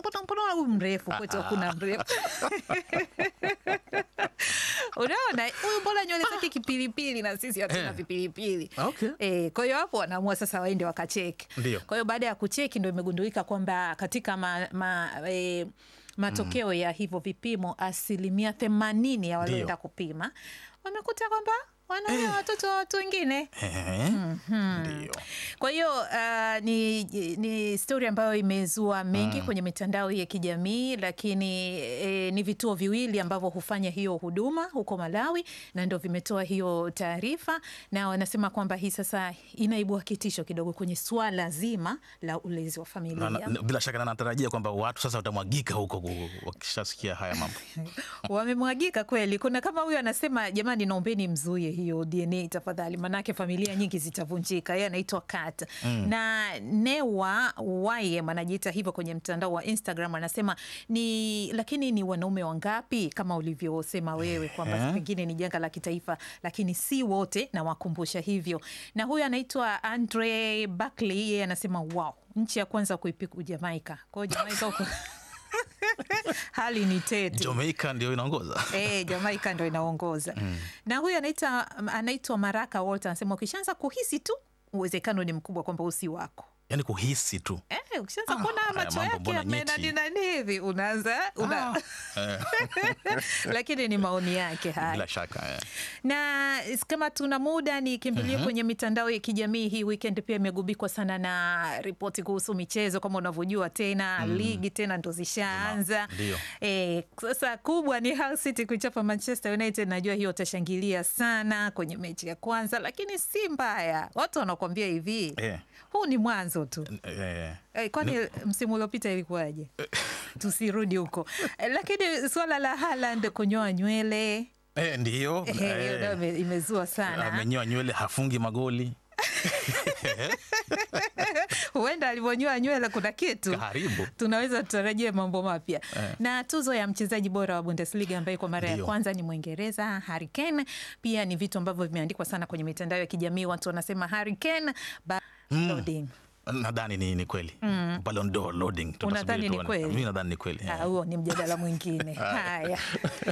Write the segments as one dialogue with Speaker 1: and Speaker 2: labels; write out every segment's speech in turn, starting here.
Speaker 1: mbona mbona huyu mrefu kwetu hakuna mrefu unaona huyu mbona nywele zake kipilipili na sisi hatuna
Speaker 2: Eh.
Speaker 1: vipilipili
Speaker 2: Okay.
Speaker 1: Eh, kwa hiyo hapo wanaamua sasa waende wakacheki.
Speaker 2: Ndio.
Speaker 1: Kwa hiyo baada ya kucheki ndo imegundulika kwamba katika ma, ma, e, matokeo ya hivyo vipimo asilimia themanini ya walioenda
Speaker 2: Ndio.
Speaker 1: kupima wamekuta kwamba wanaoa watoto wa watu wengine.
Speaker 2: Ehe. Ndio.
Speaker 1: Kwa hiyo uh, ni, ni stori ambayo imezua mengi kwenye mitandao ya kijamii, lakini e, ni vituo viwili ambavyo hufanya hiyo huduma huko Malawi na ndo vimetoa hiyo taarifa, na wanasema kwamba hii sasa inaibua kitisho kidogo kwenye swala zima la ulezi wa familia.
Speaker 2: Na- na- bila shaka na natarajia kwamba watu sasa watamwagika huko ku- wakishasikia haya mambo.
Speaker 1: wamemwagika kweli. Kuna kama huyo anasema, jamani, naombeni mzuie hiyo DNA tafadhali, manake familia nyingi zitavunjika. Yeye anaitwa Kat na Newa Wayem anajiita hivyo kwenye mtandao wa Instagram, anasema ni lakini ni wanaume wangapi kama ulivyosema wewe kwamba
Speaker 2: Ehe.
Speaker 1: pengine ni janga la kitaifa, lakini si wote, na wakumbusha hivyo. Na huyu anaitwa Andre Buckley, yeye anasema wow, nchi ya kwanza kuipiku Jamaika. Kwa hiyo Jamaika huko hali ni tete.
Speaker 2: Jamaica ndio inaongoza.
Speaker 1: Eh, Jamaika ndo inaongoza na huyu anaita anaitwa Maraka Walter anasema ukishaanza kuhisi tu uwezekano ni mkubwa kwamba usi wako.
Speaker 2: Yaani kuhisi tu.
Speaker 1: Eh, ukishaanza
Speaker 2: Ah,
Speaker 1: kuona
Speaker 2: haya
Speaker 1: macho
Speaker 2: mambo
Speaker 1: yake
Speaker 2: mbona
Speaker 1: yamenani
Speaker 2: nyeti?
Speaker 1: nani hivi unaanza una...
Speaker 2: Eh,
Speaker 1: lakini ni maoni yake haya
Speaker 2: bila shaka. eh.
Speaker 1: na kama tuna muda nikimbilie kwenye mitandao ya kijamii hii weekend pia imegubikwa sana na ripoti kuhusu michezo kama unavyojua tena ligi tena ndo zishaanza
Speaker 2: Ndio.
Speaker 1: e, sasa kubwa ni Hull City kuichapa Manchester United najua hiyo utashangilia sana kwenye mechi ya kwanza lakini si mbaya watu wanakuambia hivi
Speaker 2: Eh.
Speaker 1: huu ni mwanzo tu
Speaker 2: Eh,
Speaker 1: Eh, kwani msimu uliopita ilikuwaje? Tusirudi huko Eh, lakini swala la Haaland kunyoa nywele
Speaker 2: eh, ndiyo.
Speaker 1: eh, hiyo
Speaker 2: eh,
Speaker 1: nayo ime- imezua sana.
Speaker 2: amenyoa nywele hafungi magoli
Speaker 1: Huenda alivyonyoa nywele kuna kitu
Speaker 2: karibu
Speaker 1: tunaweza tutarajia mambo mapya na tuzo ya mchezaji bora wa Bundesliga ambaye kwa mara ya
Speaker 2: Ndio.
Speaker 1: kwanza ni Mwingereza Harry Kane. Pia ni vitu ambavyo vimeandikwa sana kwenye mitandao ya kijamii, watu wanasema Harry Kane ba- loading.
Speaker 2: nadhani ni, ni kweli Ballon d'Or loading Tutasubiri
Speaker 1: Unadhani ni
Speaker 2: tuone.
Speaker 1: kweli?
Speaker 2: Mimi nadhani ni kweli
Speaker 1: Ah,
Speaker 2: eh.
Speaker 1: huo ni mjadala mwingine. Haya.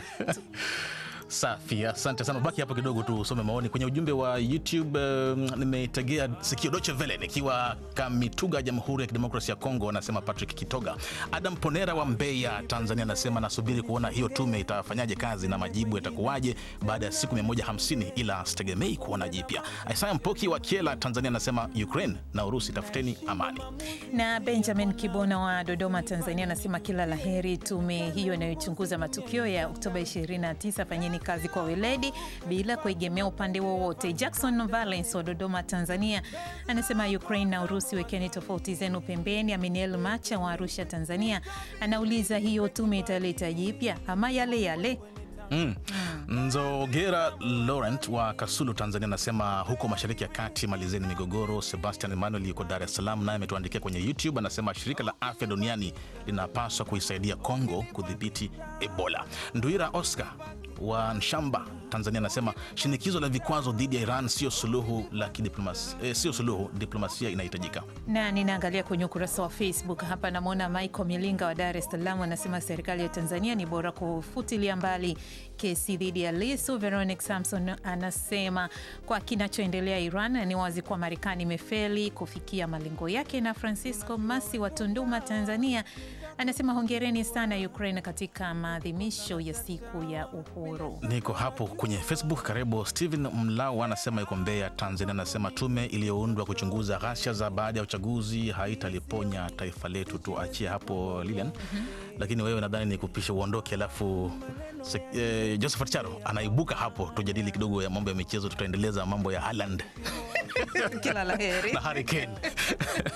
Speaker 2: Safi, asante sana. Baki hapo kidogo tu usome maoni kwenye ujumbe wa YouTube. Um, nimeitegea sikio Deutsche Welle nikiwa Kamituga, Jamhuri ya Kidemokrasia ya Kongo, anasema Patrick Kitoga. Adam Ponera wa Mbeya, Tanzania, anasema nasubiri kuona hiyo tume itafanyaje kazi na majibu yatakuwaje baada ya siku 150 ila sitegemei kuona jipya. Isaya Mpoki wa Kiela, Tanzania, anasema Ukraine na Urusi, tafuteni amani.
Speaker 1: Na Benjamin Kibona wa Dodoma, Tanzania anasema kila la heri tume hiyo inayochunguza matukio ya Oktoba 29, fanyeni kazi kwa weledi bila kuegemea upande wowote. Jackson Valence wa Dodoma, Tanzania anasema Ukraine na Urusi, wekeni tofauti zenu pembeni. Aminiel Macha wa Arusha, Tanzania anauliza hiyo tume italeta jipya ama yale yale?
Speaker 2: Mm. Nzogera Laurent wa Kasulu, Tanzania anasema huko mashariki ya kati malizeni migogoro. Sebastian Emmanuel yuko Dar es Salaam, naye ametuandikia kwenye YouTube, anasema shirika la afya duniani linapaswa kuisaidia Kongo kudhibiti Ebola. Nduira Oscar wa Nshamba, Tanzania anasema shinikizo la vikwazo dhidi ya Iran sio suluhu la kidiplomasia, eh, sio suluhu, diplomasia inahitajika.
Speaker 1: na ninaangalia kwenye ukurasa wa Facebook hapa, namwona Michael Milinga wa Dar es Salaam anasema serikali ya Tanzania ni bora kufutilia mbali kesi dhidi ya Lisu. Veronic Samson anasema kwa kinachoendelea Iran ni wazi kuwa Marekani imefeli kufikia malengo yake. Na Francisco Masi wa Tunduma, Tanzania anasema hongereni sana Ukraine katika maadhimisho ya siku ya uhuru.
Speaker 2: Niko hapo kwenye Facebook. Karibu Steven Mlau anasema yuko Mbeya, Tanzania. Anasema tume iliyoundwa kuchunguza ghasia za baada ya uchaguzi haitaliponya taifa letu. Tuachie hapo Lilian. Lakini wewe nadhani ni kupisha uondoke, alafu se- eh, Josephat Charo anaibuka hapo, tujadili kidogo ya mambo ya michezo. Tutaendeleza mambo ya Haaland
Speaker 1: Kila la heri.
Speaker 2: na Harry Kane